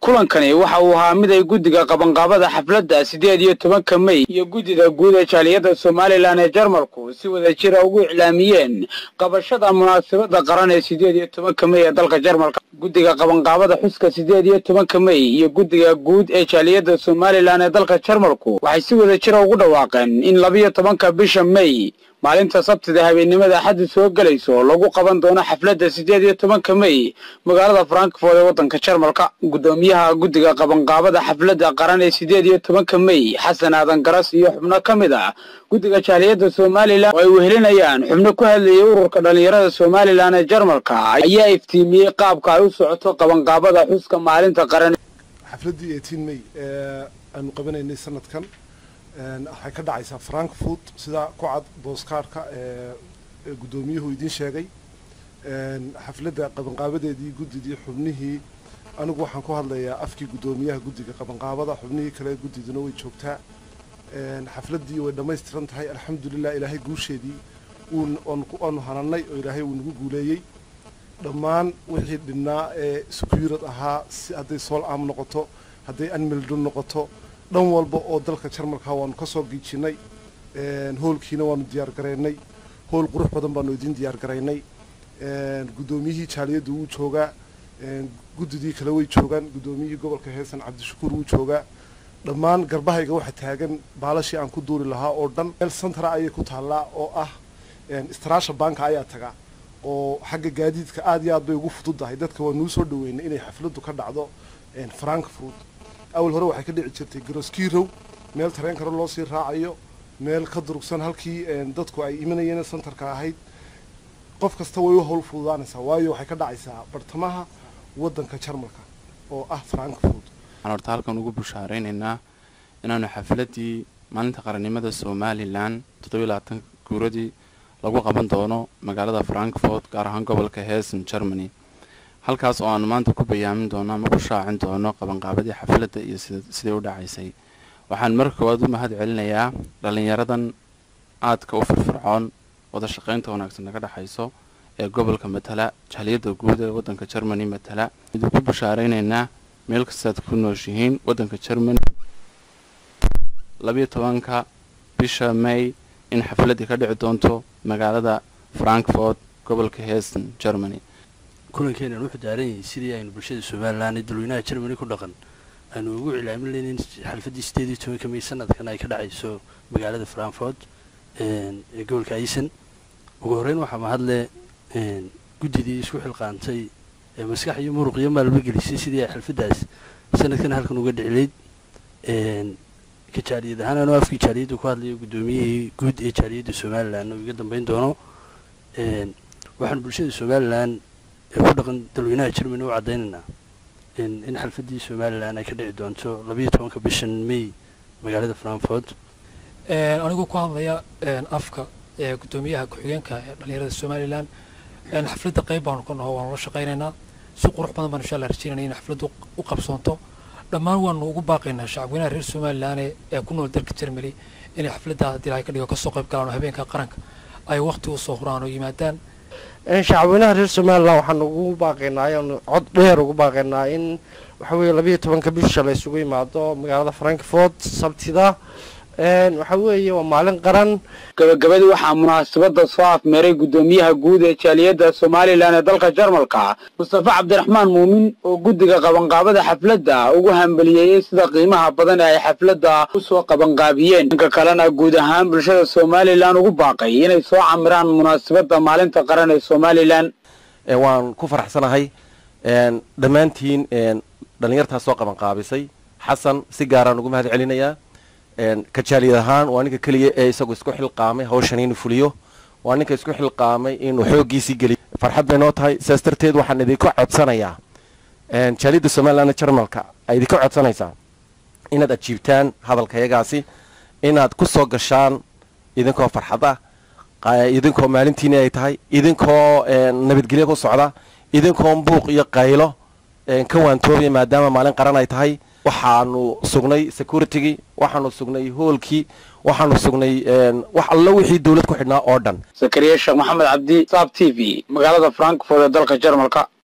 kulankani waxa uu ahaa mid ay guddiga qabanqaabada xafladda siddeed iyo tobanka mey iyo guddida guud ee jaaliyadda somalilan ee jarmalku si wada jira ugu iclaamiyeen qabashada munaasabadda qaran ee siddeed iyo tobanka mey ee dalka jarmalka guddiga qabanqaabada xuska siddeed iyo tobanka mey iyo guddiga guud ee jaaliyadda somalilan ee dalka jarmalku waxay si wada jira ugu dhawaaqeen in labiyo tobanka bisha mey maalinta sabtida habeennimada axaddu soo gelayso lagu qaban doono xafladda siddeed iyo tobanka mey magaalada frankfort ee waddanka jarmalka guddoomiyaha guddiga qabanqaabada xafladda qaran ee siddeed iyo tobanka mey xasan aadan garas iyo xubno ka mid ah guddiga jaaliyadda somalilan oo ay wehelinayaan xubno ku hadlayay ururka dhallinyarada somalilan ee jarmalka ayaa iftiimiyey qaabka ay u socoto qabanqaabada xuska maalinta qaran xafladdii eighteen may ee aanu qabanaynay sanadkan waxay ka dhacaysaa frankfurt sida ku cad booskaarka ee guddoomiyuhu idiin sheegay xafladda qabanqaabadeedii guddidii xubnihii anigu waxaan ku hadlayaa afkii guddoomiyaha guddiga qabanqaabada xubnihii kale guddiduna way joogtaa xafladdii way dhammaystiran tahay alxamdulilah ilaahay guusheedii waanu hananay oo ilaahay wuu nagu guuleeyey dhammaan wixii dhinnaa ee sukuyurad ahaa si hadday sool aam noqoto hadday anmildon noqoto dhan walba oo dalka jarmalka waanu ka soo giijinay hoolkiina waanu diyaar garaynay hool qurux badan baanu idiin diyaar garaynay guddoomiyihii jaaliyadda wuu joogaa guddidii kale way joogaan guddoomiyihii gobolka heesan cabdishakuur wuu joogaa dhammaan garbahayga waxa taagan baalashii aan ku duuri lahaa oo dhan meel santara ayay ku taallaa oo ah istaraasha banka ayaa tagaa oo xagga gaadiidka aad iyo aad bay ugu fududdahay dadka waa nuu soo dhaweynay inay xafladdu ka dhacdo frankfurt awal hore waxay ka dhici jirtay garoskirow meel tareen kale loo sii raacayo meel ka durugsan halkii dadku ay imanayeen santarka ahayd qof kasta way u howl fududaanaysaa waayo waxay ka dhacaysaa bartamaha waddanka jarmalka oo ah frankfurt waxaan horta halkan ugu bushaaraynaynaa inaanu xafladdii maalinta qarannimada somalilan toddobiyo labaatan guuradii lagu qaban doono magaalada frankfort gaar ahaan gobolka heesan germany halkaas oo aanu maanta ku bayaamin doono ama ku shaacin doono qabanqaabadii xafladda iyo siday u dhacaysay waxaan marka koowaad u mahad celinayaa dhallinyaradan aadka u firfircoon wada shaqaynta wanaagsan naga dhexayso ee gobolka matala jaaliyadda guud ee waddanka germany matala idin ku bashaaraynaynaa meel kastaad ku nooshihiin waddanka germany labiyo tobanka bisha may in xafladdii ka dhici doonto magaalada frankfort gobolka heesan germany kulankeenan wuxuu daaran yahay sidii aynu bulshada somalilan ee dalweynaha germany ku dhaqan aynu ugu cilaamin leyn in xalfaddii sideed iyo tobanka may sanadkan ay ka dhacayso magaalada frankfort ee gobolka aysan ugu horreyn waxaa mahadle guddidii isku xilqaantay ee maskax iyo muruq iyo maalba gelisay sidii ay xalfaddaas sanadkan halkan uga dhicilayd ka jaaliyad ahaan anoo afkii jaaliyadda ku hadlayo guddoomiyihii guud ee jaaliyadda somalilan oo iga dambeyn doono waxaan bulshada somalilan ee ku dhaqan dalweynaha germany u caddaynaynaa in xalfaddii somalilan ay ka dhici doonto labayo tobanka bishan may magaalada frankfort anigoo ku hadlaya afka ee guddoomiyaha ku-xigeenka ee dhallinyarada somalilan xafladda qayb baanu ka naho waanu la shaqaynaynaa si qurux badan baan insha allah rajeynaya in xafladdu u qabsoonto dhammaan waanu ugu baaqaynaa shacabweynaha reer somalilan ee ku nool dalka germany inay xafladda haddii ilahay ka dhigo kasoo qayb galaan oo habeenka qaranka ay waqti u soo huraan oo yimaadaan shacabweynaha reer somalilan waxaan ugu baaqaynaa ayaanu cod dheer ugu baaqaynaa in waxa weeye labayo tobanka bisha la isugu yimaado magaalada frankfort sabtida waxa weeye waa maalin qaran gabagabadii waxaa munaasabadda soo afmeeray guddoomiyaha guud ee jaaliyadda somalilan ee dalka jarmalka mustafa cabdiraxmaan muumin oo guddiga qabanqaabada xafladda ugu hambaliyeeyey sida qiimaha badan ee ay xafladda u soo qabanqaabiyeen dhanka kalena guud ahaan bulshada somalilan ugu baaqay inay soo camiraan munaasabadda maalinta qaran ee somalilan waan ku faraxsanahay dhammaantiin dhallinyartaas soo qabanqaabisay xasan si gaaraan ugu mahad celinayaa ka jaaliyad ahaan waa ninka keliya ee isagu isku xilqaamay hawshan inuu fuliyo waa ninka isku xilqaamay inuu xooggiisii geliyo farxad bay noo tahay sidaas darteed waxaan idinka codsanayaa jaaliyadda somalilan jarmalka ay idinka codsanaysaa inaad ajiibtaan hadalkayagaasi inaad ku soo gashaan idinkoo farxada idinkoo maalintiini ay tahay idinkoo nabadgelyo ku socda idinkoo buuq iyo qaylo ka waantoobaya maadaama maalin qaran ay tahay waxaanu sugnay securitygii waxaanu sugnay hoolkii waxaanu sugnay wax allo wixii dawlad ku xidhnaa oo dhan zakariya sheekh maxamed cabdi saab t v magaalada frankfort ee dalka jarmalka